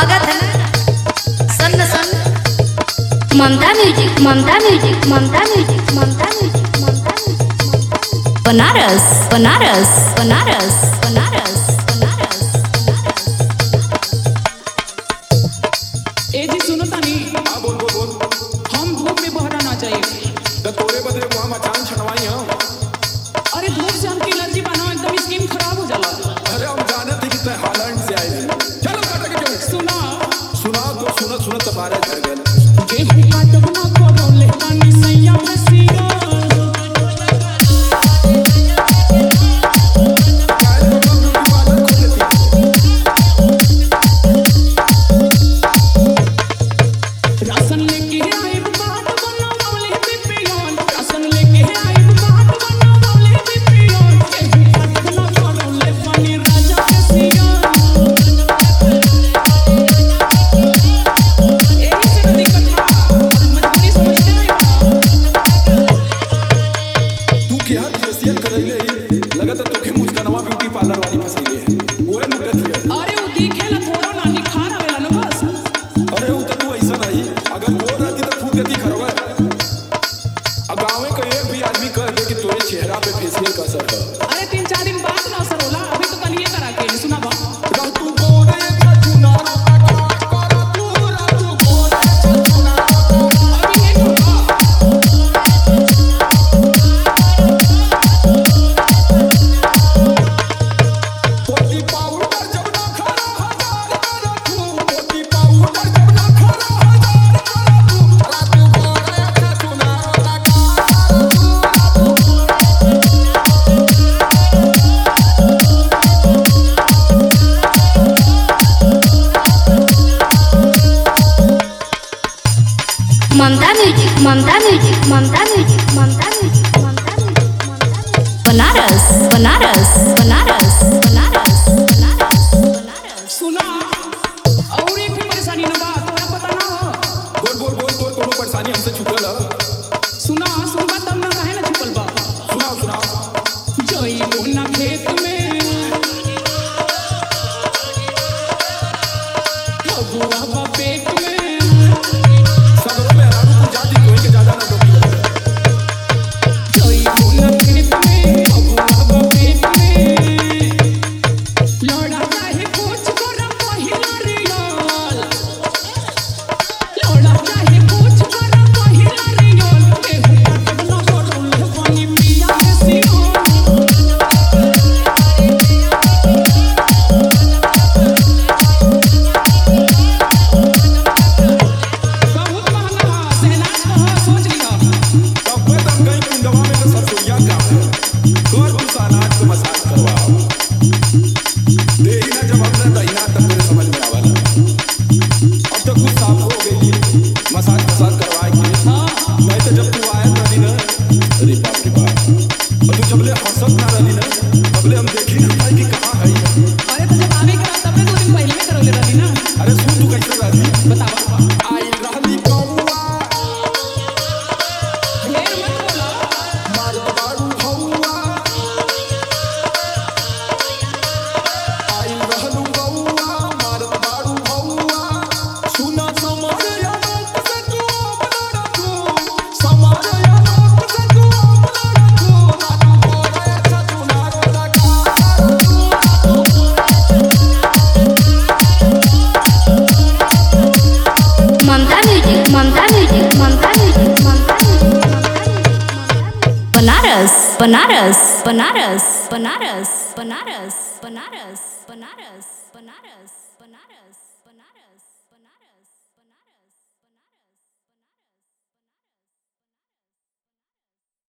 स्वागत है सन्न सन्न Mamta music Mamta music Mamta music Mamta music Mamta music Banaras Banaras Banaras Banaras Banaras ए जी सुनो तानी हाँ बोल बोल बोल हम धूप में बहरा ना चाहिए तो तोरे बदले को हम अचानक छनवाई हम अरे धूप से हमकी एलर्जी बना एकदम स्किन खराब हो जाला अरे हम जाने थे कि तय हालैंड से आए थे चलो काटा के चलो सुना सुना तो सुनत सुनत तबारे झड़ गए गेहूं काटब ना करो ले तानी सैया फसिया राशन लेके आए बात बनावले पिपियोन राशन लेके आए बात बनावले पिपियोन गेहूं काटब ना करो ले तानी राजा फसिया यही से तो दिक्कत था मजबूरी समझते नहीं बा तू क्या फेशियल करैले लगा तो तोखे मुस्कानवा ब्यूटी पार्लर वाली फंसी है ओए मुकत है अरे वो दिखेला थोड़ा ना निखार आवेला ना बस अरे वो तो तू ऐसा नहीं अगर वो रहती तो फूट देती खरवा अब गाँव का एक भी आदमी कह दे कि तोरे चेहरा पे फेशियल का असर है अरे तीन चार दिन बाद ना असर होला अभी तो कल ये करा के सुना बा रह तू गोरे छछुना कर तू रह तू गोरे छछुना अभी ये होगा पोती पाउडर जब ना खरा हजार कर तू पोती पाउडर जब ना खरा हजार कर तू रात गोरे छछुना कर तू Mamta music Mamta music Mamta music Mamta music Mamta music Mamta music Banaras Banaras Banaras Banaras Banaras Banaras सुना और एक भी परेशानी ना बा तोरा पता ना हो बोल बोल बोल बोल कोनो परेशानी हमसे छुपल है सुना सुनबा तब ना काहे ना छुपल बा सुनाओ सुनाओ जई मोना खेत में फगुआ बा पेट में सगरों में हरारू तू जाती कोई के ज्यादा ना डोकी जई मोना खेत में फगुआ बा पेट में लड़ा चाहे कुछ कर पहिला रियल लड़ा चाहे कुछ कर पहिला रियल केहू काटब ना करो पानी पिया के सियो बहुत महंगा बा सहनाज कहा सोच लिया तब मैं तब गई कुंडवा में तो सरसोईया का है तोर तू सानाट को मसाज करवाओ देही ना जब हमने दहीना तब तेरे समझ में आवाला अब तो कुछ साफ हो गई मसाज मसाज करवाए के हाँ नहीं तो जब तू आया रही ना अरे बाप रे बाप और तू जबले हंसत ना रही ना तबले हम देखी ना पाई कि कहाँ है अरे तो जब आवे करा तब दो दिन पहले में करोले रहती ना अरे सुन तू कैसे रही बतावा आई रहली कौवा ढेर मत बोला मारत बारू हौवा आई रहलू गौवा मारत बारू हौवा सुना समारया लोक से तू अपना रखू समारया लोक से तू अपना रखू रातू गोरे छतुना रो लगा Mamta music Mamta music Mamta music Mamta music Mamta music Banaras Banaras Banaras Banaras Banaras Banaras Banaras Banaras Banaras Banaras Banaras